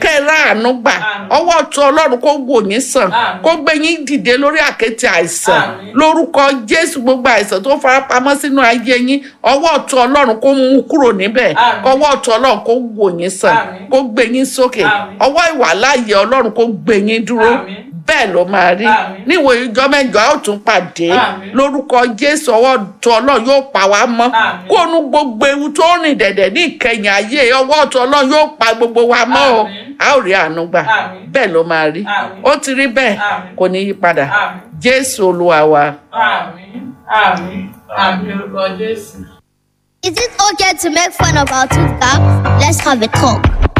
kẹ́ ẹ ráàánú gbà Àmín. ọwọ́ ọ̀tún ọlọ́run kó wò yín sàn Àmín. kó gbé yín dìde lórí àkéte àìsàn Àmín. lórúkọ jésù gbogbo àìsàn tó farapamọ́ sínú ayé yín ọwọ́ ọ̀tún ọlọ́run kó mú un kúrò níbẹ̀ Àmín. ọwọ́ ọ̀tún ọlọ́run kó wò yín sàn Àmín. kó gbé yín sókè Àmín. ọwọ́ ìwàláyé ọlọ́run kó gbé yín dúró Àmín. bẹ́ẹ̀ ló máa rí Àmín. níwò ìjọ mẹ́jọ a ó tún pàdé Àmín. lórúkọ jésù ọwọ́ ọ̀tún ọlọ́run yóò pa wá mọ́ Àmín. kó nu gbogbo ewu tó rìn dẹ̀dẹ̀ ní ìkẹyìn ayé ọwọ́ ọ̀tún ọlọ́run yóò pa gbogbo wa mọ́ o Àmín. a ó rí àánú gbà Àmín. bẹ́ẹ̀ ló máa rí Àmín. ó ti rí bẹ́ẹ̀ Àmín. kò ní yí padà Àmín. jésù olúwa wa. Àmín. Àmín. Àmín orúkọ Jésù. Is it okay to make fun of our tooth gap? Let's have a talk.